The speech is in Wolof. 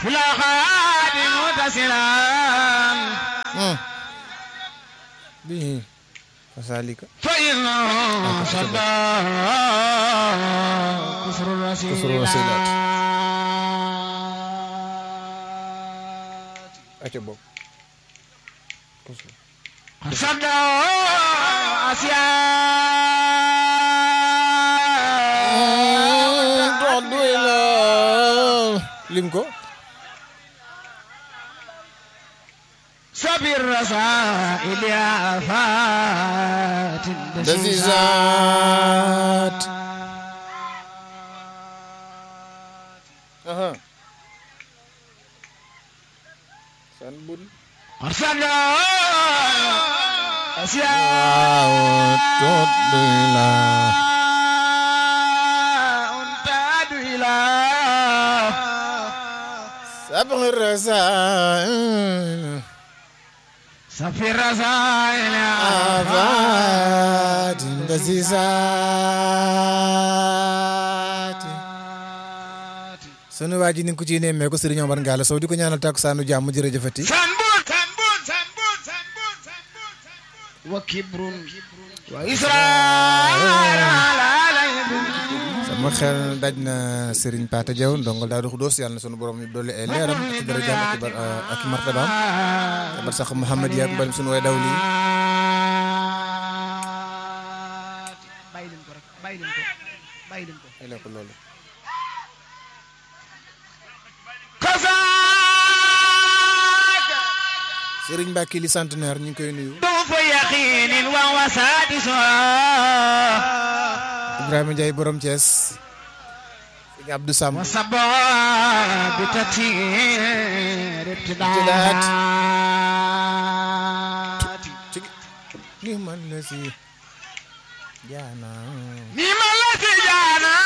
في الأخاد متصلا به فذلك فإنه صدى كفر الوسيلات كفر الوسيلات. aca bokk صدى أسياء lim ko سبي الرسائل آفات dasisaat aha san bun أرسلنا أسياء todila أنتاد إلى sabr rasail سفي الرسائل afaat dasisaat sunu waa ji ni nga ko ciy nemmee ko Sëriñ Omar Ngalla Sow di ko ñaanal takkusaanu jàmm jërëjëfati سنبون سنبون سنبون سنبون سنبون وكبر وإسرائيل على sama xel daj na Serigne Pata Diaw ndongal Daaru Xudoos yàlla na sunu borom ñu dolli ay leeram ak i darajaam ak i bar ak i martabaam bar sax Mouhamed yaak mbalim sunu way daw lii bàyyi leen ko rek bàyyi leen ko bàyyi leen ko ay la ko loolu كفاك Serigne Mbacke li centenaire ñu ngi koy nuyu ضعف يقين وهو سادسها Ibrahima Ndiaye borom Thiès Serigne Abdou Samb وصبا بتتير ابتداءات. ابتداءات ci ni man la si jaana مما التي جانا